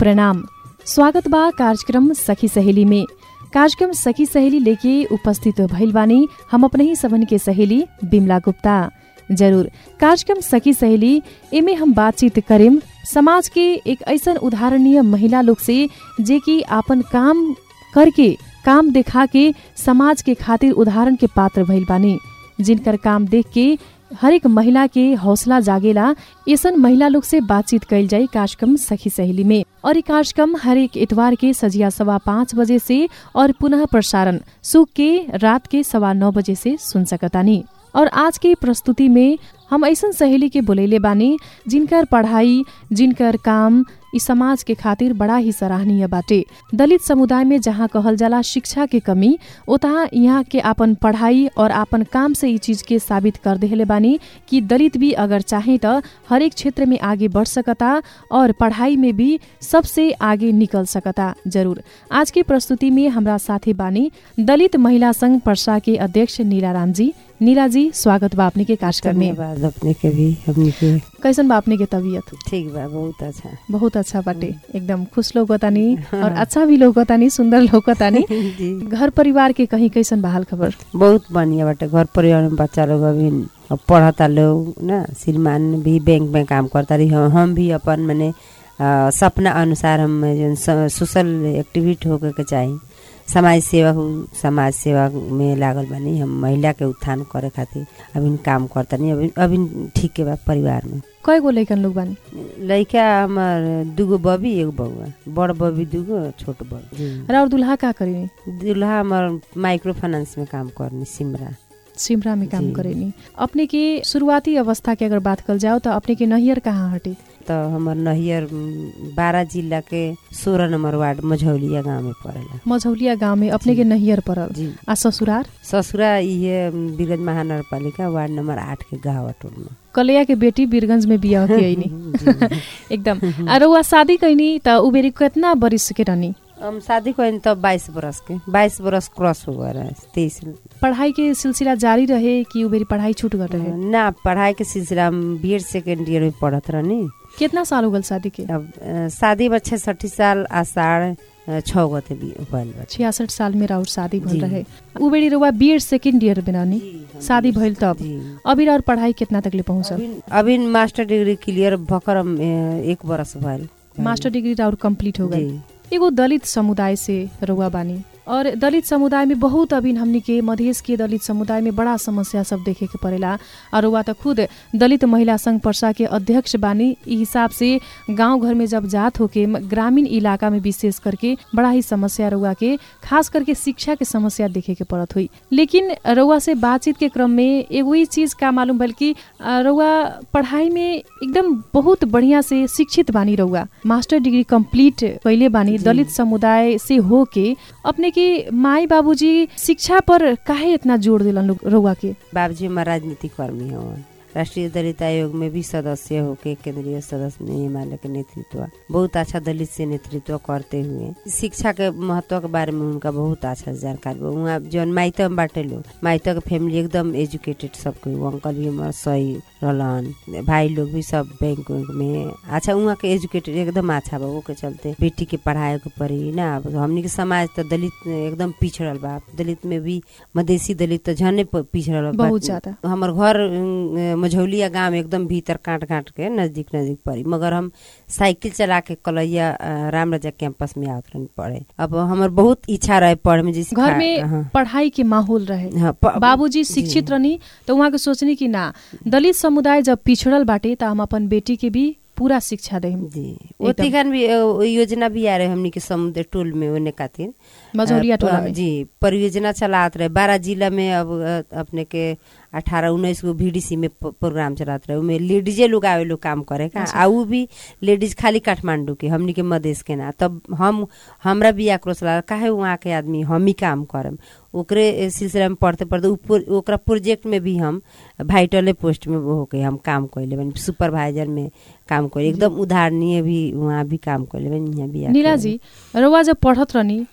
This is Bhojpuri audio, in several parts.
प्रणाम स्वागत बा कार्यक्रम सखी सहेली में कार्यक्रम सखी सहेली लेके उपस्थित भइल बानी हम अपने ही सबन के सहेली बिमला गुप्ता जरूर कार्यक्रम सखी सहेली एमे हम बातचीत करेम समाज के एक ऐसन उदाहरणीय महिला लोग से जे कि आपन काम करके काम देखा के समाज के खातिर उदाहरण के पात्र भइल बानी जिनकर काम देख के हरेक महिला के हौसला जागेला ऐसन महिला लोग से बातचीत कैल जाई कार्यक्रम सखी सहेली में और ये कार्यक्रम हरेक इतवार के सजिया सवा पाँच बजे से और पुनः प्रसारण सुख के रात के सवा नौ बजे से सुन सकतानी और आज के प्रस्तुति में हम ऐसन सहेली के बोलैले बानी जिनकर पढ़ाई जिनकर काम इ समाज के खातिर बड़ा ही सराहनीय बाटे दलित समुदाय में जहाँ कहल जाला शिक्षा के कमी उतहा यहाँ के आपन पढ़ाई और आपन काम से इ चीज के साबित कर देले बानी कि दलित भी अगर चाहे त हरेक क्षेत्र में आगे बढ़ सकता और पढ़ाई में भी सबसे आगे निकल सकता जरूर आज की प्रस्तुति में हमरा साथी बानी दलित महिला संघ पर्सा के अध्यक्ष नीला राम जी नीला जी स्वागत बा अपने के कार्यक्रम में धन्यवाद अपने के भी हमने के कैसन बा अपने के तबीयत ठीक बा बहुत अच्छा बहुत अच्छा बाटे एकदम खुश लोगतानी और अच्छा भी लोगतानी सुंदर लोगतानी जी घर परिवार के कहीं कैसन बा हाल खबर बहुत बढ़िया बाटे घर परिवार में बच्चा लोग अभी अब पढ़ता लोग ना श्रीमान भी बैंक में काम करता रही हम हम भी अपन मैंने अ, सपना अनुसार हम जौन स- सोशल एक्टिविटी होके के चाही समाज सेवा हो समाज सेवा में लागल बानी हम महिला के उत्थान करे खातिर अभी काम करता नहीं अभी अभी ठीक के बा परिवार में कय गो लैकन लोग बानी लड़का हमार दूगो बबी एगो बउआ बड़ बबी दूगो छोट बबी जी। र और दुल्हा का करेनी दूल्हा हमार माइक्रो फाइनेंस में काम करनी सिमरा सिमरा में काम जी। करेनी अपने के शुरुआती अवस्था के अगर बात कल जाओ तो अपने के नहियर कहाँ हटे तो हमार नहियर बारह जिला के सोलह नंबर वार्ड मझौलिया गाँव में पड़ेला मझौलिया गांव में अपने के नहियर पड़ल जी आ ससुरार ससुरा इहे बीरगंज महानगर पालिका वार्ड नंबर आठ के गाँव टोल में कलैया के बेटी बीरगंज में बिया के अइनी जी। एकदम आ रउआ शादी कैनी त उ बेरी केतना बरिस के रहनी हम शादी करें तब बाईस बरस के बाईस बरस क्रॉस हो गया तेईस पढ़ाई के सिलसिला जारी रहे कि उ बेरी पढ़ाई छूट गए रहे ना पढ़ाई के सिलसिला में बी एड सेकेंड ईयर में पढ़त रहनी कितना साल हो गल शादी के अब अ, शादी बा छठी साल आषाढ़ अ, छः गते भी भइल बा छियासठ साल में राउर शादी भइल जी। रहे उ बेरी रउआ बीएड सेकेंड ईयर में रहनी शादी भइल तब जी अभी और पढ़ाई कितना तक ले पहुंचल अभी अभी मास्टर डिग्री क्लियर भकर हम, अ, एक बरस भइल मास्टर डिग्री राउर कंप्लीट हो गई जी एगो दलित समुदाय से रउआ बानी और दलित समुदाय में बहुत अभी हमनी के मधेश के दलित समुदाय में बड़ा समस्या सब देखे के पड़ेला और रउआ त खुद दलित महिला संघ पर्सा के अध्यक्ष बानी ई हिसाब से गांव घर में जब जात होके म- ग्रामीण इलाका में विशेष करके बड़ा ही समस्या रउआ के खास करके शिक्षा के समस्या देखे के पड़त हुई लेकिन रउआ से बातचीत के क्रम में एगो ही चीज का मालूम भल कि अ, रउआ पढ़ाई में एकदम बहुत बढ़िया से शिक्षित बानी रउआ मास्टर डिग्री कंप्लीट कैले बानी जी। दलित समुदाय से हो के अपने के माई बाबूजी शिक्षा पर काहे इतना जोड़ दिलन लोग रउआ के बाबूजी हमार राजनीतिक कर्मी हवन राष्ट्रीय दलित आयोग में भी सदस्य होके केंद्रीय सदस्य में हिमालय के नेतृत्व बहुत अच्छा दलित से नेतृत्व करते हुए शिक्षा के महत्व के बारे में उनका बहुत अच्छा जानकारी बा उहाँ जौन माइत में बाटे लोग माइत के फैमिली एकदम एजुकेटेड सबके वो अंकल भी हमार सही रहलन भाई लोग भी सब बैंक उंक में अच्छा उहाँ के एजुकेटेड एकदम अच्छा बा वो के चलते बेटी के पढ़ाए के पड़ी ना अब हमनी के समाज तो दलित एकदम पिछड़ल बा दलित में भी मधेसी दलित तो झने प- पिछड़ल बा बहुत ज्यादा हमर घर अम, मझौलिया गांव में एकदम भीतर काट काट के नजदीक नजदीक पड़ी मगर हम साइकिल चला के कलैया अ, राम राजा कैंपस में आवत रहनी पढ़े अब हमर बहुत इच्छा रहे पढ़े में जैसे घर खा- में हाँ, पढ़ाई के माहौल रहे हाँ, प- बाबूजी शिक्षित रहनी तो वहाँ के सोचनी कि ना दलित समुदाय जब पिछड़ल बाटे त हम अपन बेटी के भी पूरा शिक्षा देम जी ओती खान भी अ, योजना भी आ रहे हमनी के समुद्र टोल में ओने खातिर मझौलिया अ, टोला में जी परियोजना चलात रहे बारह जिला में अब अ, अपने के अठारह उन्नीस गो बीडीसी में प- प्रोग्राम चलात रहे उमे लेडीजे लोग आवे लोग काम करे का अच्छा। आ उ भी लेडीज खाली काठमांडू के हमनी के मधेश के ना तब हम हमरा भी आक्रोश ला काहे वहाँ के आदमी हम ही काम करम ओकरे ए, सिलसिला में पढ़ते पढ़ते उ प्रो- ओकरा प्रोजेक्ट में भी हम भाइटले पोस्ट में वो होके हम काम कैले बनी सुपरवाइजर में काम कैले एकदम उदाहरणीय भी वहाँ भी काम कैले बनी यहाँ भी आके। नीला जी रउआ जब पढ़त रहनी तर और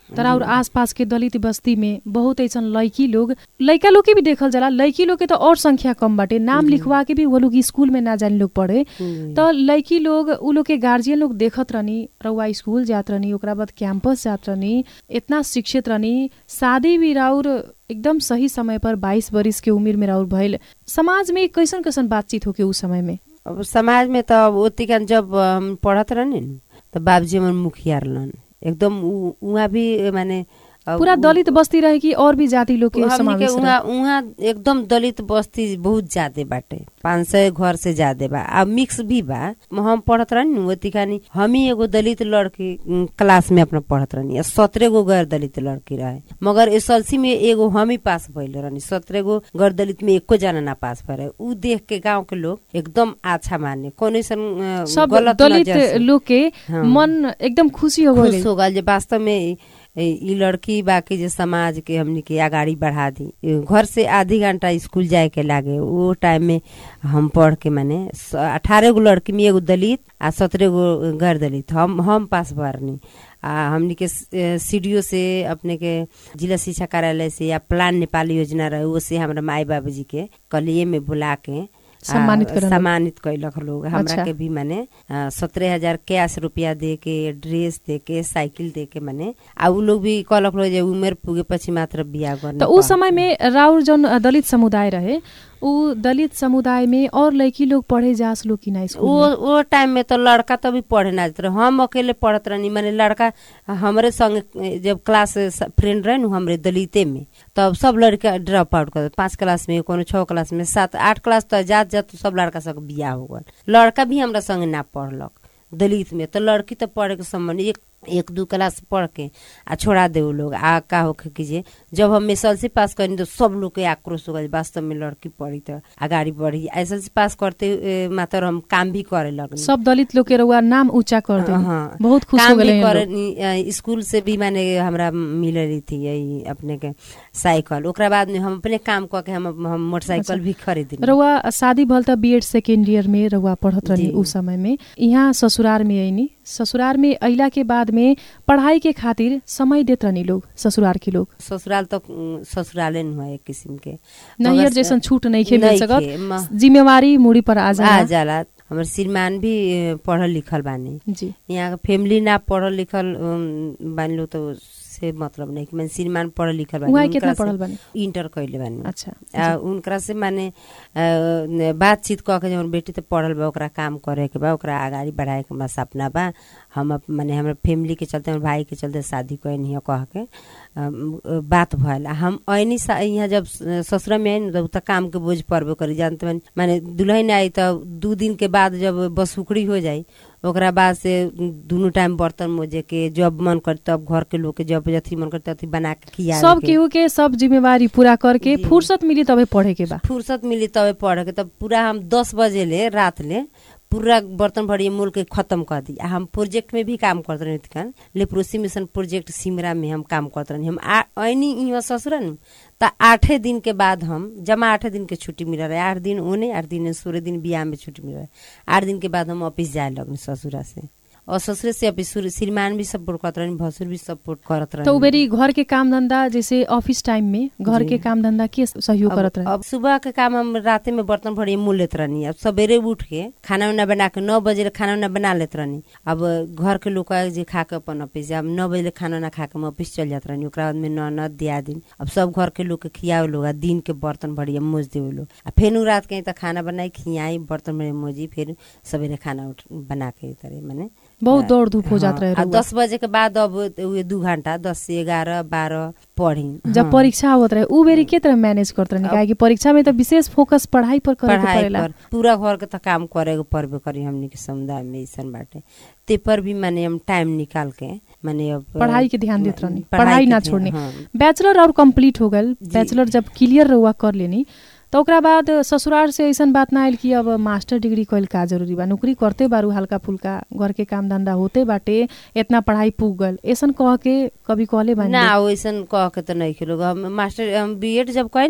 आसपास के दलित बस्ती में बहुत ऐसन लड़की लोग लड़का लोग के भी देखल जाला लड़की लोग के तो और संख्या कम बाटे नाम लिखवा के भी वो लोग स्कूल में ना जाने लोग पढ़े जी। तो लड़की लोग उ लोग के गार्जियन लोग देखत रहनी रउआ स्कूल जात रहनी ओकरा बाद कैंपस जात रहनी इतना शिक्षित रहनी शादी भी राउर एकदम सही समय पर बाईस बरिस के उम्र में राउर भइल समाज में कैसन कैसन बातचीत होके उ समय में अब समाज में त अब ओतिकन जब हम पढ़त रहनी न त बाबूजी हमर मुखिया रहलन एकदम उ- उहाँ भी माने अब पूरा उ- दलित बस्ती रहे कि और भी जाति लोग के हमनी के समावेश रहे? उहाँ उहाँ एकदम दलित बस्ती बहुत ज्यादा बाटे पाँच सय घर से ज्यादा बा आ मिक्स भी बा हम पढ़त रहनी न ओती खानी हम ही एगो दलित लड़की उम, क्लास में अपना पढ़त रहनी आ सत्रह गो गैर दलित लड़की रहे मगर एसएलसी में एगो हम ही पास भइल रहनी सत्रह गो गैर दलित में एको जना ना पास भरे उ देख के गांव के लोग एकदम अच्छा माने कोनो ऐसन सब गलत दलित नजर से लोग के हाँ। मन एकदम खुशी हो गए खुश हो गल जे वास्तव में ई- ई लड़की बाकी जे समाज के हमनी के आगाड़ी बढ़ा दी ई घर से आधी घंटा स्कूल जाए के लागे वो टाइम में हम पढ़ के माने अठारह गो लड़की में एगो दलित आ सत्रह गो गैर दलित हम हम पास भरनी आ हमनी के सीडीओ से अपने के जिला शिक्षा कार्यालय से या प्लान नेपाल योजना रहे वो से हमरा माई बाबूजी के कलिए में बुला के आ, सम्मानित करल। सम्मानित कैलक लोग हमरा अच्छा। के भी माने सत्रह हजार कैश रुपया दे के ड्रेस दे के साइकिल दे के माने आ उ लोग भी कहलक लोग जे उमेर पुगे पछि मात्र बिहा गर्ने तो उस समय में राउर जौन दलित समुदाय रहे उ दलित समुदाय में और लड़की लोग पढ़े जास लोग कि ना वो स्कूल में? वो टाइम में तो लड़का तो भी पढ़े ना जाते रहे हम अकेले पढ़त रहनी माने लड़का हमरे संग जब क्लास फ्रेंड रहे नु हमरे दलिते में तब सब लड़का ड्रॉप आउट कर पाँच क्लास में कोनो छह क्लास में सात आठ क्लास तो जात जात सब लड़का सब बियाह हो गल लड़का भी हमरा संग ना पढ़लक दलित में तो लड़की तो पढ़े के संबंध एक एक दू क्लास पढ़ के आ छोड़ा दे उ लोग आ का होखे कीजिए जब हम एस पास करनी तो सब लोग के आक्रोश हो गए वास्तव में लड़की पढ़ी तो अगाडि बढ़ी एस पास करते ए, मात्र हम काम भी करे लगनी सब दलित लोग के रउआ नाम ऊंचा कर दे हाँ। बहुत खुश हो काम गए भी करे स्कूल से भी माने हमरा मिल रही थी यही अपने के साइकिल ओकरा बाद में हम अपने काम क के हम हम मोटरसाइकिल भी खरीद रउआ शादी भल त बीएड सेकेंड ईयर में रउआ पढ़त रहनी जी। उ समय में यहाँ ससुरार में आइनी ससुरार में अइला के बाद में पढ़ाई के खातिर समय देत रहनी लोग ससुरार के लोग ससुराल तो उम, ससुराले न हुआ एक किस्म के नैहर मगर जैसन छूट नहीं खे मिल नइखे, सकत म- जिम्मेवारी मुड़ी पर आ आ जाला जाला हमर श्रीमान भी ए, पढ़ल लिखल बानी जी यहाँ के फैमिली ना पढ़ल लिखल उम, बानी लो तो से मतलब नहीं कि मैंने श्रीमान पढ़ल लिखल बानी उहाँ उनकरा कितना से पढ़ल बानी इंटर कैले बानी अच्छा आ, उनकरा से माने आ, न- बातचीत कऽ के जब बेटी तो पढ़ल बा ओकरा काम करे के बा ओकरा आगाड़ी बढ़ाए के हमरा सपना बा हम अप- माने हमर फैमिली के चलते हमर भाई के चलते शादी कैनी है कह के अम, बात भइल आ हम ऐनी सा- यहाँ जब स- ससुरा में आइन तब त काम के बोझ पड़बे करी जानते बानी माने दुल्हन आई तो दू दिन के बाद जब बसुकड़ी हो जाई ओकरा बाद से दुनू टाइम बर्तन मोजे के जब मन करे तब घर के लोग के जब अथी मन करे अथी बना के खिया सब केहू के सब जिम्मेवारी पूरा करके जी। फुर्सत मिली तबे पढ़े के बा फुर्सत मिली तबे पढ़े के तब पूरा हम दस बजे ले रात ले पूरा बर्तन भरी मूल के खत्म कर दी आ हम प्रोजेक्ट में भी काम करते रहे थिकन लेप्रोसी मिशन प्रोजेक्ट सिमरा में हम काम करते रहे हम आ- ऐनी यहाँ ससुरन त आठे दिन के बाद हम जमा आठे दिन के छुट्टी मिल रहे आठ दिन ओने आठ दिन सोलह दिन बियाह में छुट्टी मिल रहे आठ दिन के बाद हम ऑफिस जाए लगनी ससुरा से और ससुरे से अभी सुर- श्रीमान भी सपोर्ट करत रहनी भसुर भी सपोर्ट करत रहनी तो उबेरी घर के काम धंधा जैसे ऑफिस टाइम में घर जी। के काम धंधा के सहयोग अब- करत रहे अब सुबह के काम हम राते में बर्तन भरी मुँह लेत रहनी अब सवेरे उठ के खाना उना बना के नौ बजे ले खाना उना बना लेत रहनी अब घर के लोग आए जे खा के अपन ऑफिस जाए। अब नौ बजे ले खाना उना खा के हम ऑफिस चल जात रहनी ओकरा बाद में ननद दिया दिन अब सब घर के लोग के खियावे लोग आ दिन के बर्तन भरी मोज देवे लोग आ फेर उ रात के त खाना बनाई खियाई बर्तन भरी मोजी फिर सवेरे खाना उठ बना के तरे माने बहुत दौड़ धूप हो जात हाँ, रहे आ रउआ। दस बजे के बाद अब उहे दू घंटा दस से ग्यारह बारह पढ़ी जब हाँ। परीक्षा होत रहे उ बेरी के तरह मैनेज करत रहे काहे कि परीक्षा में तो विशेष फोकस पढ़ाई पर करे के पढ़ाई पड़ेला पर पूरा घर के त काम करे के पड़बे करी हमनी के समुदाय में ऐसन बाटे ते पर भी माने हम टाइम निकाल के माने अब पढ़ाई के ध्यान देत रहनी पढ़ाई पढ़ाई के ना ध्यान- छोड़नी हाँ। बैचलर और कंप्लीट हो गल जी। बैचलर जब क्लियर रहुआ कर लेनी तो ओकरा बाद ससुराल से ऐसन बात ना आयल कि अब मास्टर डिग्री कइल का जरूरी बा नौकरी करते बारू हल्का फुल्का घर के काम धंधा होते बाटे इतना पढ़ाई पुग गल ऐसन कह के कभी कहले बानी ना वैसन कह के तो नहीं खेलो हम मास्टर हम बीएड जब कहनी न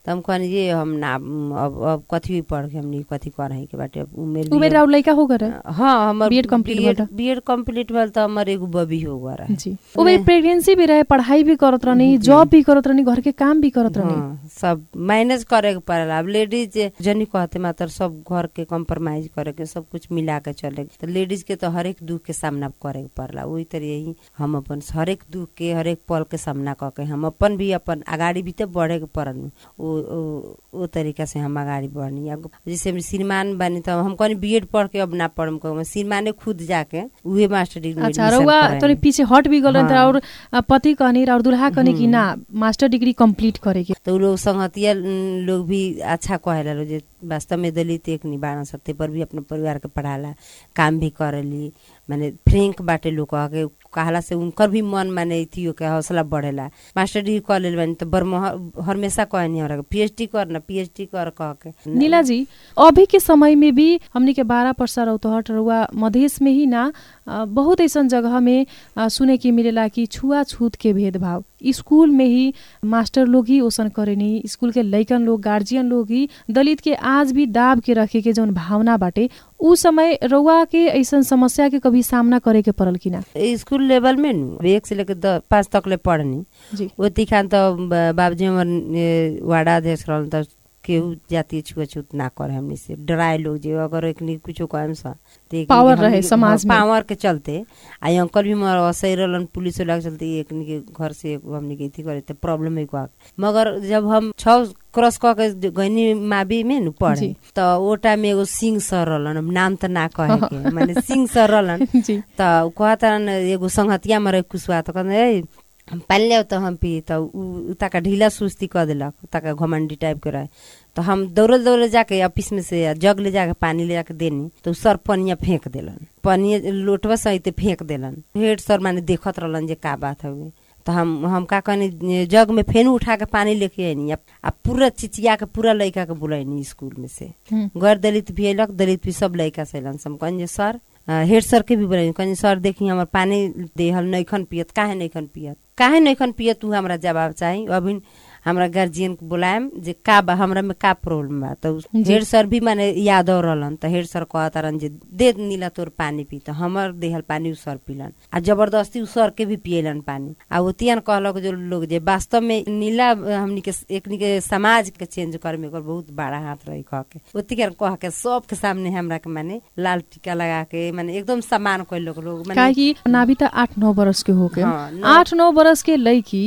तो हम कहनी ये हम ना अब अब कथी पढ़ के हमनी कथी करही के बाटे अब उमेर भी उमेर अब- और लड़का हो गए हाँ हमर B.Ed complete भइल रह। बीएड कंप्लीट भेल तो हमर एगो बबी हो गए रहे जी उमे प्रेगनेंसी भी रहे पढ़ाई भी करत रहनी जॉब भी करत रहनी घर के काम भी करत रहनी हाँ, सब मैनेज करे के पड़ेला अब लेडीज जनी कहते मात्र सब घर के कम्प्रोमाइज करे के सब कुछ मिला के चले के। तो लेडीज के तो हरेक दुख के सामना करे के पड़ला वही तरह यही हम अपन हरेक दुख के हरेक पल के सामना क के हम अपन भी अपन अगाडि भी तो बढ़े के पड़ल ओ ओ- ओ तरीका से हम अगाडि बढ़नी अब जैसे हम श्रीमान बनी तो हम कहनी बीएड पढ़ के अब ना पढ़म कहूँ श्रीमाने खुद जाके उहे मास्टर डिग्री में अच्छा admission रउआ कराएनी। तोरे पीछे हट भी गल हाँ। और अ, पति कहनी और दुल्हा कहनी कि ना मास्टर डिग्री कंप्लीट करे के तो उ लोग संगतिया न, लोग भी अच्छा कहेला लोग जे वास्तव में दलित एक नहीं बारह सत्ते पर भी अपने परिवार के पढ़ाला काम भी करेली माने फ्रेंक बाटे लोग कह के कहला से उनकर भी मन माने थियो के हौसला बढ़ेला मास्टर डिग्री कर लेल बानी तो बरमह हमेशा कहनी हमरा के पीएचडी कर ना पीएचडी कर कह के नीला जी अभी के समय में भी हमनी के बारह परसा रौतहट रउआ मधेश में ही ना अ, बहुत ऐसा जगह में अ, सुने के मिलेला कि छुआछूत के भेदभाव स्कूल में ही मास्टर लोग ही ओसन करेनी स्कूल के लइकन लोग गार्जियन लोग ही दलित के आज भी दाब के रखे के जौन भावना बाटे उ समय रउआ के ऐसन समस्या के कभी सामना करे के पड़ल कि ना स्कूल लेवल में नु एक से लेके द- पाँच तक ले पढ़नी जी ओती खान त ब- बाबूजी हमर ए, वार्डा अध्यक्ष रहल त केहू जातीय छुआछूत ना करे हमनी से डराए लोग जे अगर एकनी कुछो कहम सा त एकनी के पावर हमनी रहे के- समाज में। हाँ, पावर के चलते आ ई अंकल भी मर असही रहलन पुलिस वाला के चलते एकनी के घर से एगो हमनी के इथी करे त प्रॉब्लम है को मगर जब हम छ क्रॉस क के गईनी माबी में नु पढ़े जी। त ओ टाइम में एगो सिंह सर रहलन अब नाम त ना कहे के माने सिंह सर रहलन जी त उ कहतन एगो संगतिया मरे कुसुआ त कहते ए हम पानी ल्याउ त हम पी त उ उ ताका ढीला सुस्ती क देलक ताका घमंडी टाइप के रहे तो हम दौड़ल दौड़ल जाके ऑफिस में से जग ले जाके पानी ले जाके देनी तो उ सर पनिया फेंक देलन पनिया लोटवा सहित फेंक देलन हेड सर माने देखत रहलन जे का बात हवे तो हम हम का कहनी जग में फेन उठा के पानी लेके आनी आ पूरा चिचिया के पूरा लड़का के बुलाईनी स्कूल में से हम्म। गैर दलित भी अयलक दलित भी सब लड़का से अयलन हम कहनी जे सर अ, हेड सर के भी बोले कहनी सर देखी हमर पानी देहल नैखन पियत काहे नैखन पियत काहे नैखन पियत तू हमरा जवाब चाही अभी हमरा गार्जियन के बुलाएम जे का बा हमरा में का प्रॉब्लम बा तो जी। हेड सर भी माने यादव रहलन त हेड सर कहतारन जे दे नीला तोर पानी पी त हमर देहल पानी उ सर पीलन आ जबरदस्ती उ सर के भी पियलन पानी आ ओतियन कहलक जो लोग जे वास्तव में नीला अ, हमनी के एकनी के समाज के चेंज करे में एकर बहुत बड़ा हाथ रही कह के ओतिके कह के सबके सामने हमरा के माने लाल टीका लगा के माने एकदम सम्मान कैलक लोग माने काहे कि नाभी त आठ नौ बरस के होके हाँ, नौ- आठ नौ बरस के लड़की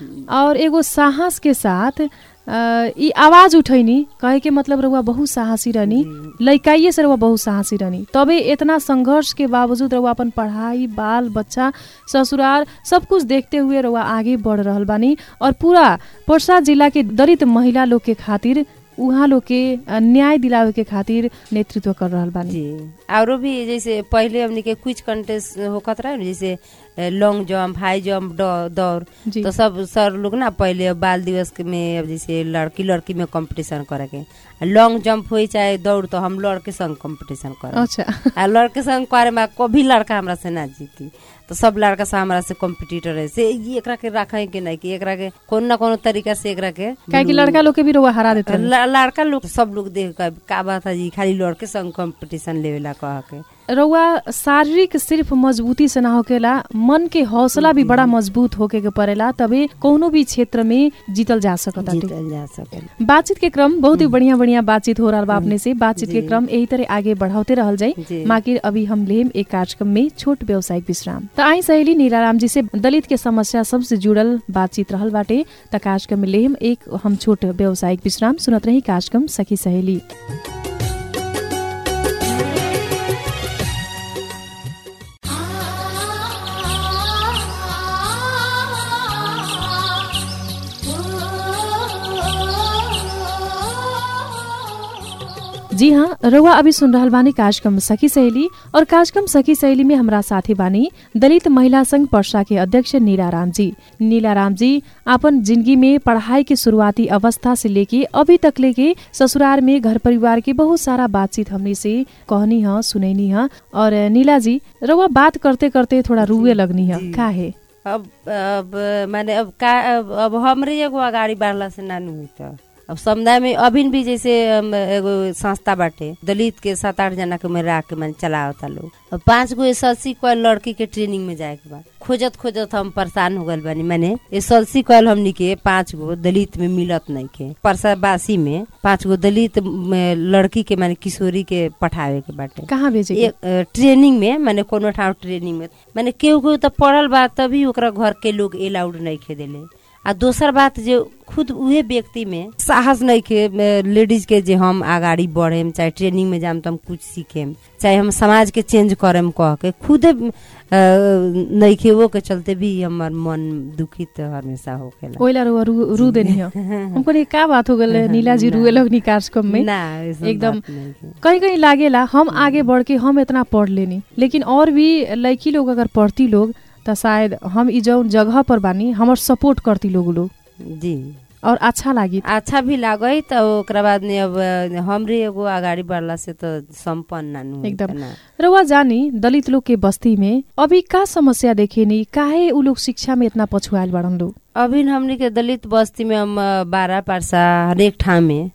और एगो साहस के साथ अ, ई आवाज उठैनी कहे के मतलब रउआ बहुत साहसी रहनी लइकाइए से रउआ बहुत साहसी रहनी तबे इतना संघर्ष के बावजूद रउआ अपन पढ़ाई बाल बच्चा ससुराल सब कुछ देखते हुए रउआ आगे बढ़ रहल बानी और पूरा पर्सा जिला के दलित महिला लोग के खातिर उहाँ लोग के अ, न्याय दिलावे के खातिर नेतृत्व कर रहल बानी जी औरो भी जैसे पहले हमनी के क्विज कंटेस्ट होकत रहे न, जैसे लॉन्ग जंप हाई जंप दौड़ जी तो सब सर लोग ना पहले बाल दिवस के में अब जैसे लड़की लड़की में कंपटीशन करे के लॉन्ग जंप होई चाहे दौड़ तो हम लड़के संग कंपटीशन करे अच्छा आ लड़के संग करे में कभी लड़का हमरा से ना जीती तो सब लड़का से हमरा से कॉम्पिटिटर है से ई एकरा के रखे के नहीं कि एकरा के कोनो ना कोनो तरीका से एकरा के काहे कि लड़का लोग के भी रउआ हरा देते ल- लड़का लोग सब लोग देख के का बात है जी खाली लड़के संग कंपटीशन लेवेला कह के रउआ शारीरिक सिर्फ मजबूती से ना होकेला मन के हौसला भी बड़ा मजबूत होके के पड़ेला तबे कोनो भी क्षेत्र में जीतल जा सकता जीतल जा सके बातचीत के क्रम बहुत ही बढ़िया बढ़िया बातचीत हो रहा बा अपने से बातचीत के जी। क्रम यही तरह आगे बढ़ाते रहल जाई जी। माकिर अभी हम लेम एक कार्यक्रम में छोट व्यवसायिक विश्राम त आई सहेली नीलाराम जी से दलित के समस्या सबसे जुड़ल बातचीत रहल बाटे त कार्यक्रम में लेम एक हम छोट व्यवसायिक विश्राम सुनत रही कार्यक्रम सखी सहेली जी हाँ रउआ अभी सुन रहल बानी कार्यक्रम सखी सहेली और कार्यक्रम सखी सहेली में हमरा साथी बानी दलित महिला संघ पर्सा के अध्यक्ष नीलाराम जी नीलाराम जी अपन जिंदगी में पढ़ाई के शुरुआती अवस्था से लेके अभी तक लेके ससुराल में घर परिवार के बहुत सारा बातचीत हमने से कहनी है सुनैनी है और नीला जी रउआ बात करते करते थोड़ा रुए लगनी है जी। का है अब अब माने अब का अब, अब हमरे एगो अगाडि बढ़ला से नानु हुई त अब समुदाय में अभी भी जैसे अम, एगो संस्था बाटे दलित के सात आठ जना के में राख के मैंने चलावता लोग अब पांच गो एस एल सी कॉल लड़की के ट्रेनिंग में जाए के बाद खोजत खोजत हम परेशान हो गल बानी मैंने एस एल सी कॉल हमनी के पांच गो दलित में मिलत नहीं के परसाबासी में पांच गो दलित में लड़की के माने किशोरी के पठावे के बाटे कहाँ भेजे एक अ, ट्रेनिंग में माने कोनो ठाउँ ट्रेनिंग में माने केहू केहू त पढ़ल बा तभी ओकरा घर के लोग एलाउड नहीं खेदेले आ दोसर बात जे खुद उहे व्यक्ति में साहस नहीं के लेडीज के जे हम आगाड़ी बढ़ेम चाहे ट्रेनिंग में जाम त हम कुछ सीखेम चाहे हम समाज के चेंज करेम कह के खुदे अ, नहीं के वो के चलते भी हमर मन दुखित हमेशा होखेला ओइला रो रू, रू देनी हो हमको नहीं का बात हो गल नीला जी रुए लगनी कार्यक्रम में ना ऐसन एकदम बात नहीं के। कहीं कहीं लागेला हम आगे बढ़ के हम इतना पढ़ लेनी लेकिन और भी लड़की लोग अगर पढ़ती लोग त शायद हम ई जौन जगह पर बानी हमर सपोर्ट करती लोग लोग जी और अच्छा लागी अच्छा भी लागै त ओकरा बाद में अब हमरे एगो अगाडि बढ़ला से त सम्पन्न नानु होइता एकदम। ना। रउआ जानी दलित लोग के बस्ती में अभी का समस्या देखेनी काहे उ लोग शिक्षा में इतना पछुआल बड़न लोग अभी हमनी के दलित बस्ती में हम अ, बारह पारसा हरेक ठाउँ में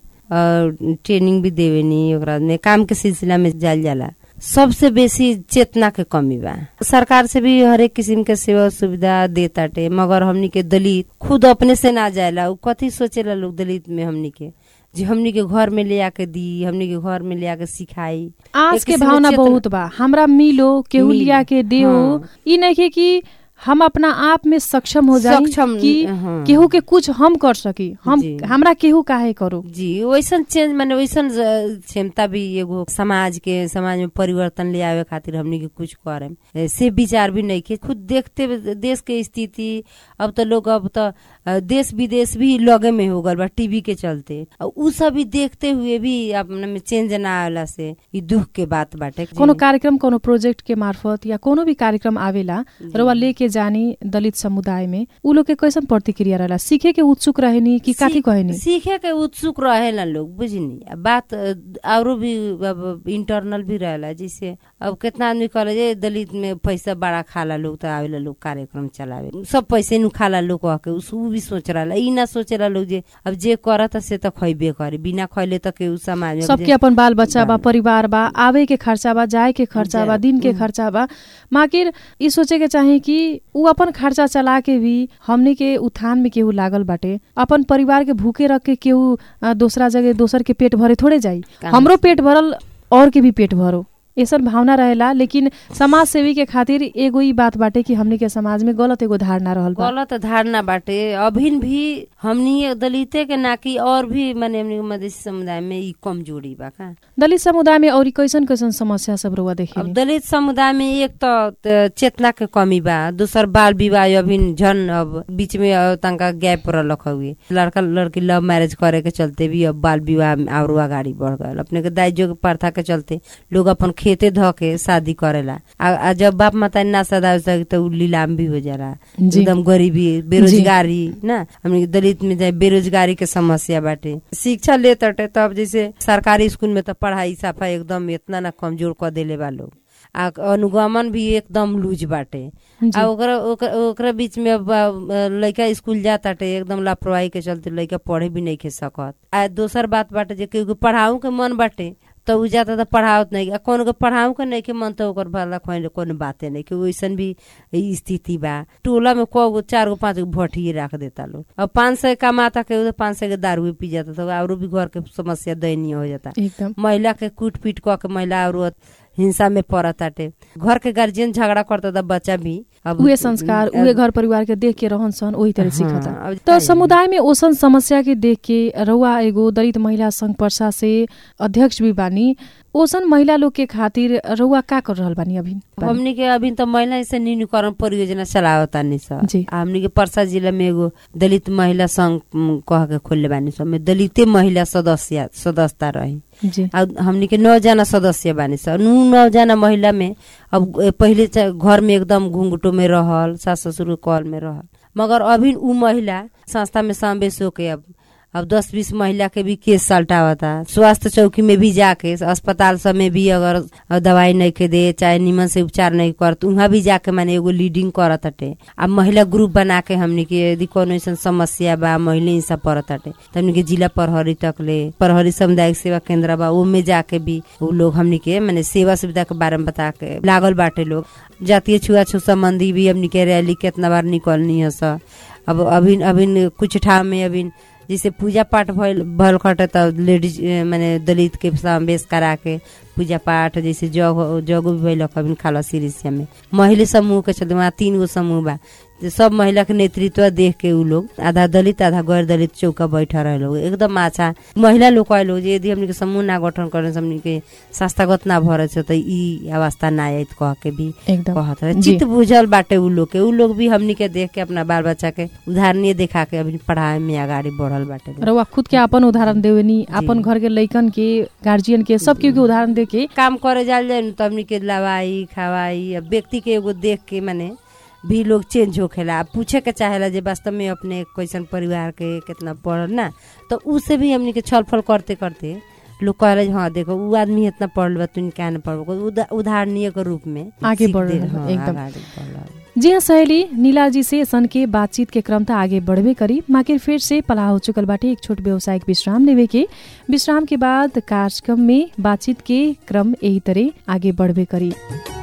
अ, ट्रेनिंग भी देवेनी ओकरा में काम के सिलसिला में जाल जाला सबसे बेसी चेतना के कमी बा सरकार से भी हरेक किसिम के सेवा सुविधा देताटे मगर हमनी के दलित खुद अपने से ना जाएला उ कथी सोचेला लोग दलित में हमनी के जे हमनी के घर में ले आके दी हमनी के घर में ले आके सिखाई आज एक के किसिम भावना चेतना- बहुत बा हमरा मिलो केहू मिल, लिया के देओ हाँ। ई नहीं कि हम अपना आप में सक्षम हो जाए सक्षम, कि हाँ। केहू के कुछ हम कर सकी हम जी। हमरा केहू काहे करो जी वैसन चेंज माने वैसन ज- क्षमता भी एगो समाज के समाज में परिवर्तन ले आवे खातिर हमनी के कुछ करे से विचार भी नहीं के खुद देखते हुए देश के स्थिति अब तो लोग अब तो अ, देश विदेश भी लगे में हो गल बा टीवी के चलते और उ सब भी देखते हुए भी अपने में चेंज ना आवेला से ई दुख के बात बाटे कोनो कार्यक्रम कोनो प्रोजेक्ट के मार्फत या कोनो भी कार्यक्रम आवेला रउआ लेके जानी दलित समुदाय में उ लोग के कैसन प्रतिक्रिया रहेला सीखे के उत्सुक रहेनी कि काथी सीख- कहेनी सीखे के उत्सुक रहेला लोग बुझनी अब बात अ, औरो भी अब इंटरनल भी रहेला जैसे अब कितना आदमी कहले जे दलित में पैसा बड़ा खाला लोग तो आवेला लोग कार्यक्रम चलावे सब पैसे नु खाला लोग कह के उस उ भी सोच रहा ई ना सोच रहा लोग जे अब जे करत से तो खैबे करे बिना खैले तो के उ समाज में सबके अपन बाल बच्चा बा बाल- परिवार बा आवे के खर्चा बा जाए के खर्चा बा जाए- दिन के खर्चा बा माकिर ई सोचे के चाही कि उ अपन खर्चा चला के भी हमनी के उत्थान में केहू लागल बाटे अपन परिवार के भूखे रख के केहू अ, दोसरा जगह दोसर के पेट भरे थोड़े जाई कहाँ हमरो पेट भरल और के भी पेट भरो ऐसन भावना रहेला लेकिन समाज सेवी के खातिर एगो ई बात बाटे कि हमनी के समाज में गलत एगो धारणा रहल बा गलत धारणा बाटे अभिन भी हमनी दलिते के ना कि और भी माने हमनी के मधेसी समुदाय में ई कमजोरी बा का दलित समुदाय में और कैसन कैसन समस्या सब रउआ अब देखे दलित समुदाय में एक तो त चेतना के कमी बा दूसर बाल विवाह अभी झन अब बीच में अ, तनका गैप रख हुए लड़का लड़की लव मैरिज करे के चलते भी अब बाल विवाह में और आगाड़ी बढ़ गए अपने के दाइजो के प्रथा के चलते लोग अपन खेते ध के शादी करेला आ, आ जब बाप माता ना सदा सके तो उ लीलाम भी हो जाला जी। एकदम गरीबी बेरोजगारी ना हमने के दलित में जाए बेरोजगारी के समस्या बाटे शिक्षा ले तटे तब जैसे सरकारी स्कूल में तो पढ़ाई साफा एकदम इतना ना कमजोर कर देले बा लोग आ अनुगमन भी एकदम लूज बाटे जी। आ ओकरा ओकरा ओकरा बीच में अब आ, लइका स्कूल जाताटे एकदम लापरवाही के चलते लइका पढ़े भी नहीं के सकत आ दोसर बात बाटे जे केहू के पढ़ाऊ के मन बाटे तो उ जाता तो पढ़ावत नहीं आ कौन के पढ़ाऊ के नहीं के मन तो ओकर भला खोइन कोनो बाते नहीं कि वैसन भी ई स्थिति बा टोला में कौ गो चार गो पांच गो भट्टी राख देता लोग अब पाँच सौ कमाता के तो पाँच सौ के दारू पी जाता तो और भी घर के समस्या दयनीय हो जाता एकदम महिला के कूट पीट क के महिला और हिंसा में पड़ताटे घर के गार्जियन झगड़ा करता था बच्चा भी अब उहे संस्कार उहे घर परिवार के देख के रहन सहन ओही तरह हाँ, सिखता अब तो चाहिए। समुदाय में ओसन समस्या के देख के रउआ एगो दलित महिला संघ पर्सा से अध्यक्ष भी बानी ओसन महिला लोग के खातिर रउआ का कर रहल बानी अभी हमनी के अभी तो महिला से न्यूनीकरण परियोजना चलावतानी स जी। आ हमनी के परसा जिला में एगो दलित महिला संघ म, कह के खोलले बानी स में दलिते महिला सदस्य सदस्यता रही जी आ हमनी के नौ जना सदस्य बानी स नु नौ जना महिला में अब ए, पहिले च- घर में एकदम घुंघटो में रहल सास ससुर के कॉल में रहल मगर अभी उ महिला संस्था में समावेश होके अब अब दस बीस महिला के भी केस सल्टावता स्वास्थ्य चौकी में भी जाके अस्पताल सब में भी अगर दवाई नहीं के दे चाहे निमन से उपचार नहीं कर तो वहाँ भी जाके माने एगो लीडिंग करत हटे अब महिला ग्रुप बना के हमनी के यदि कोनो ऐसा समस्या बा महिला ही सब पड़त हटे तो हमनी के जिला प्रहरी तक ले प्रहरी सामुदायिक सेवा केंद्र बा ओमे जाके भी वो लोग हमनी के माने सेवा सुविधा के बारे में बता के लागल बाटे लोग जातीय छुआछूत संबंधी भी हमनी के रैली केतना बार निकलनी है स अब अभी अभी कुछ ठाव में अभी जैसे पूजा पाठ भइल भल खटे त लेडीज ए, माने दलित के समावेश करा के पूजा पाठ जैसे जग जग भी भइल अभी खाला सिरिसिया में महिला समूह के चलते वहाँ तीन गो समूह बा जे सब महिला के नेतृत्व देख के उ लोग आधा दलित आधा गैर दलित चौका बैठा रहे लोग एकदम अच्छा महिला लोग कहे लोग जे यदि हमनी के समूह ना गठन करे से हमनी के संस्थागत ना भरे से त ई अवस्था ना आयत कह के भी एकदम कहत रहे जी। चित्त बुझल बाटे उ लोग के उ लोग भी हमनी के देख के अपना बाल बच्चा के उदाहरणीय देखा के अभी पढ़ाई में आगाड़ी बढ़ल बाटे लोग। रउआ खुद के अपन उदाहरण देवेनी अपन घर के लइकन के गार्जियन के सब केहू के उदाहरण दे के काम करे जाल जाए न, तो हमनी के लवाई खवाई अब व्यक्ति के एगो देख के माने भी लोग चेंज होखेला अब पूछे के चाहेला जे वास्तव में अपने कैसन परिवार के कितना पढ़ल ना तो उससे भी हमनी के छल फल करते करते लोग कहले जे, हाँ देखो उ आदमी इतना पढ़ल बा तुम क्या न पढ़ उदा, उदाहरणीय के रूप में आगे सीख बढ़ दे- रहल, हाँ, एकदम। आगाड़ी बढ़ रहल। जी हाँ सहेली नीला जी से सन के बातचीत के क्रम त आगे बढ़बे करी माकिर फिर से पला हो चुकल बाटे एक छोट व्यवसायिक विश्राम लेवे के विश्राम के बाद कार्यक्रम में बातचीत के क्रम यही तरह आगे बढ़बे करी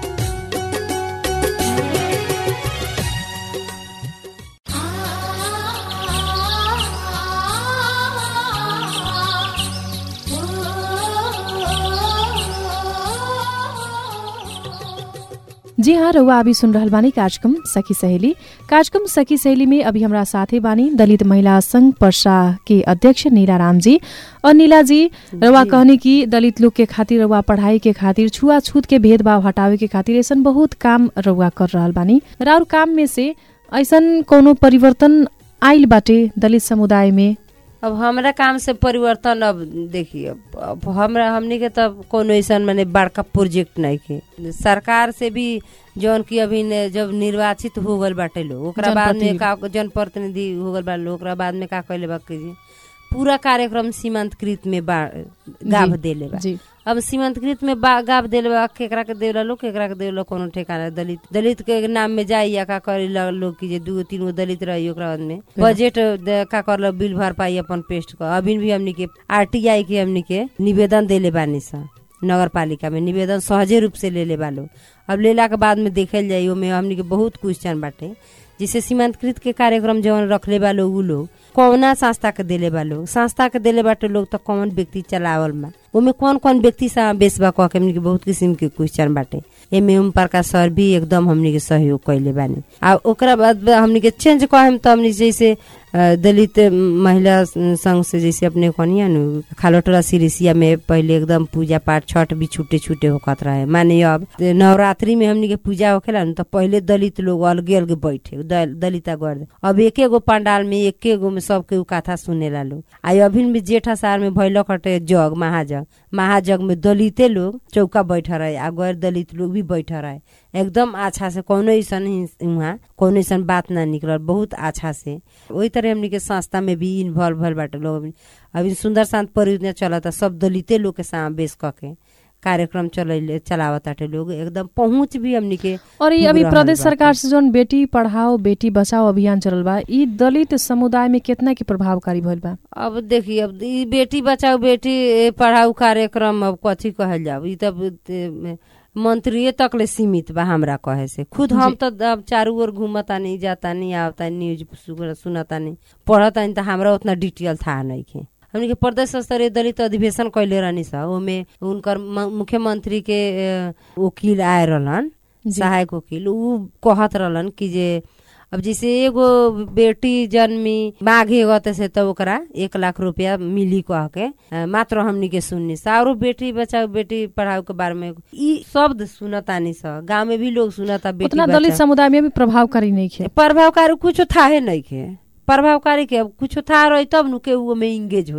जी हाँ रउआ अभी सुन रहल बानी कार्यक्रम सखी सहेली कार्यक्रम सखी सहेली में अभी हमरा साथे बानी दलित महिला संघ पर्सा के अध्यक्ष नीला राम जी और नीला जी रउआ जी। कहनी कि दलित लोग के खातिर रउआ पढ़ाई के खातिर छुआछूत के भेदभाव हटावे के खातिर ऐसन बहुत काम रउआ कर रहल बानी र और काम में से ऐसन कोनो परिवर्तन आइल बाटे दलित समुदाय में अब हमरा काम से परिवर्तन अब देखिए अब- अब हमरा हमनी के तब कोनो ऐसा माने बड़का प्रोजेक्ट नहीं के सरकार से भी जौन की अभी ने जब निर्वाचित हो गल बाटे लोग ओकरा बाद में का जनप्रतिनिधि हो गल बा लोग ओकरा बाद में का कहले बा कि जी पूरा कार्यक्रम सीमांतकृत में बा गाभ जी, देले बा जी अब सीमांतकृत में बा गाभ देले बा केकरा के देवला लोग केकरा के देवला कोनो ठेकाना दलित दलित के नाम में जाई या का करे ला लोग की जे दूगो तीन गो दलित रही ओकरा बाद में बजट दे- का कर बिल भर पाई अपन पेस्ट कर अभी भी हमनी के आरटीआई के हमनी के निवेदन देले बानी सा नगर पालिका में निवेदन सहजे रूप से ले ले बा लोग अब लेला के बाद में देखल जाई ओमे हमनी के बहुत क्वेश्चन बाटे जिसे सीमांतकृत के कार्यक्रम जवन रखले बा लोग उ लोग कौना संस्था के देले बा लोग संस्था के देले बाटे लोग तो कौन व्यक्ति चलावल बा ओमे कौन कौन व्यक्ति समावेश बा कह के हमनी के बहुत किस्म के क्वेश्चन बाटे एमे ओम प्रकाश सर भी एकदम हमनी के सहयोग कैले बानी आ ओकरा बाद बा हमनी के चेंज कहेम तो हमनी जैसे अ, दलित महिला संघ से जैसे अपने कनिया नु खालोटोला सिरिसिया में पहले एकदम पूजा पाठ छठ भी छूटे छूटे होकत रहे माने अब नवरात्रि में हमनी के पूजा होखेला न तो पहले दलित लोग अलगे अलगे बैठे दल, दलिता गर्द अब एके गो पंडाल में एके गो में सबके उ कथा सुनेला लोग आ अभी भी जेठा सार में भैल कटे जग महाजग महाजग में दलिते लोग चौका बैठ रहे आ गैर दलित लोग भी बैठ रहे एकदम अच्छा से कोनो ऐसा वहाँ कोनो ऐसा बात ना निकलल बहुत अच्छा से वही तरह हमनी के संस्था में भी इन्वॉल्व भल बाटे लोग अभी अभी सुंदर शांत परियोजना चलता सब दलिते लोग के समावेश क के कार्यक्रम चलैले चलावताटे लोग एकदम पहुँच भी हमनी के और ये पुग अभी रहल प्रदेश बाटे। सरकार से जौन बेटी पढ़ाओ बेटी बचाओ अभियान चलल बा ई दलित समुदाय में कितना के प्रभावकारी भइल बा अब देखिए अब ई बेटी बचाओ बेटी ए, पढ़ाऊ कार्यक्रम अब कथी कहल जाओ ई तब ते, मंत्रिये तक ले सीमित बा हमरा कहे से खुद हम तो अब चारू ओर घूमतानी जातानी आवतानी न्यूज सुन- सुनतानी पढ़तानी तो हमरा उतना डिटेल था नहीं के हमनी के प्रदेश स्तरीय दलित अधिवेशन कैले रहनी सा ओमे उनकर म- मुख्यमंत्री के अ, वकील आए रहलन जी। सहायक वकील उ कहत रहलन कि जे अब जैसे एगो बेटी जन्मी माघे गते से तो ओकरा एक लाख रुपया मिली कह के अ, मात्र हमनी के सुननी सा और बेटी बचाओ बेटी पढ़ाओ के बारे में ई शब्द सुनतानी सा गाँव में भी लोग सुनता बेटी उतना दलित बचाओ। समुदाय में भी प्रभावकारी नहीं खे प्रभावकारी कुछ थाहे नहीं के प्रभावकारी के अब कुछ था रही तब नु के उ में इंगेज होई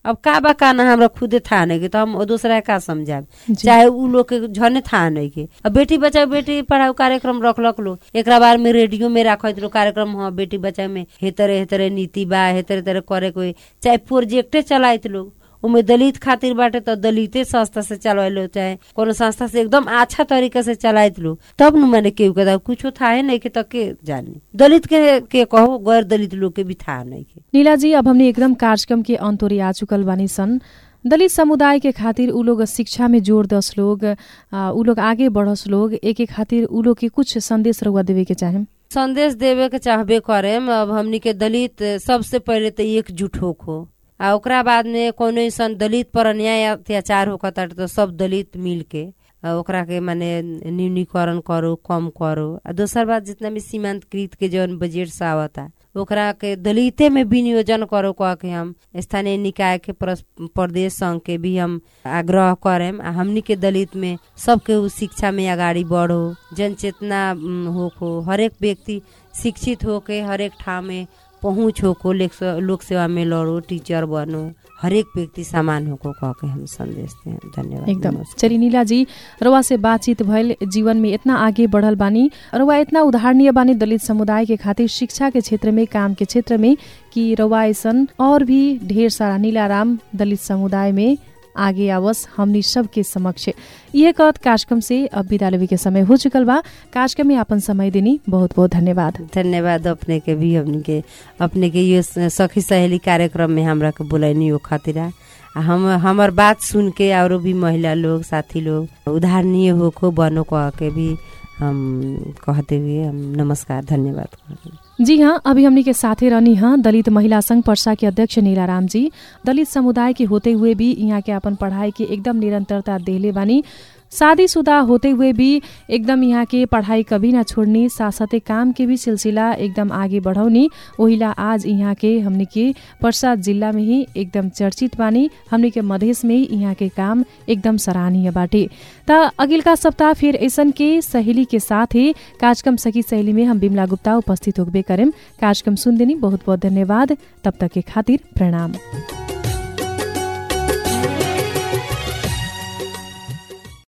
अब का बा का ना हमरा खुदे था नहीं के तो हम दूसरा का समझाब जी। चाहे उ लोग के झने था नहीं के अब बेटी बचाओ बेटी पढ़ाओ कार्यक्रम रखलक लोग एकरा बार में रेडियो में राखत लोग कार्यक्रम हाँ बेटी बचाओ में हे तरह हे तरह नीति बा हे तरह तरह करे कोई चाहे प्रोजेक्टे चलाइत लोग उमे दलित खातिर बाटे तो दलिते संस्था से चलवाइलो चाहे कोनो संस्था से एकदम अच्छा तरीका से चलाइत लो तब न मैंने केहू के कुछो था है नहीं के तो के जानी दलित के के कहो गैर दलित लोग के भी था नहीं के नीला जी अब हमने एकदम कार्यक्रम के अंतोरी आ चुकल बानी सन दलित समुदाय के खातिर उ लोग शिक्षा में जोड़ दस लोग आ, उ लोग आगे बढ़स लोग एक एक खातिर उ लोग के कुछ संदेश रहुआ देवे के चाहे संदेश देवे के चाहबे करे अब हमनी के दलित सबसे पहले तो एकजुट होखो आ ओकरा बाद में कोनो ऐसा दलित पर अन्याय अत्याचार होकर तो सब दलित मिल के आ, ओकरा के माने न्यूनीकरण करो कम करो आ दोसर बात जितना भी सीमांतकृत के जौन बजट से आवता ओकरा के दलिते में विनियोजन करो कह के हम स्थानीय निकाय के प्रस- प्रदेश संघ के भी हम आग्रह करेम आ हमनी के दलित में सबके उ शिक्षा में अगाडि बढ़ो जन चेतना उम, होको हरेक व्यक्ति शिक्षित होके हरेक ठाव में पहुँच होको लेक- लोक सेवा में लड़ो टीचर बनो हरेक व्यक्ति समान होको कह के हम संदेश दें धन्यवाद एकदम नमस्कार। चली नीला जी रउआ से बातचीत भइल जीवन में इतना आगे बढ़ल बानी रउआ इतना उदाहरणीय बानी दलित समुदाय के खातिर शिक्षा के क्षेत्र में काम के क्षेत्र में कि रउआ ऐसन और भी ढेर सारा नीलाराम दलित समुदाय में आगे आवस हमनी सबके समक्ष यह कहत कार्यक्रम से अब विदा लेवे के समय हो चुकल बा कार्यक्रम में आपन समय देनी बहुत बहुत धन्यवाद धन्यवाद अपने के भी हमनी के अपने के ये सखी सहेली कार्यक्रम में हमरा के बुलैनी हो खातिर आ हम हमर बात सुन के और भी महिला लोग साथी लोग उदाहरणीय होको बनो कह के भी हम कहते हुए हम नमस्कार धन्यवाद कहते हैं। जी हाँ अभी हमनी के साथे रहनी हाँ दलित महिला संघ पर्सा के अध्यक्ष नीलाराम जी दलित समुदाय के होते हुए भी यहाँ के अपन पढ़ाई के एकदम निरंतरता देले बानी शादीशुदा होते हुए भी एकदम यहाँ के पढ़ाई कभी ना छोड़नी साथ साथै काम के भी सिलसिला एकदम आगे बढ़ौनी ओहिला आज यहाँ के हमनी के पर्सा जिल्ला में ही एकदम चर्चित बानी हमनी के मधेस में ही यहाँ के काम एकदम सराहनीय बाटे त अगिलका सप्ताह फिर ऐसन के सहेली के साथ ही कार्यक्रम सखी सहेली में हम बिमला गुप्ता उपस्थित होबे करेम कार्यक्रम सुन देनी बहुत बहुत धन्यवाद तब तक के खातिर प्रणाम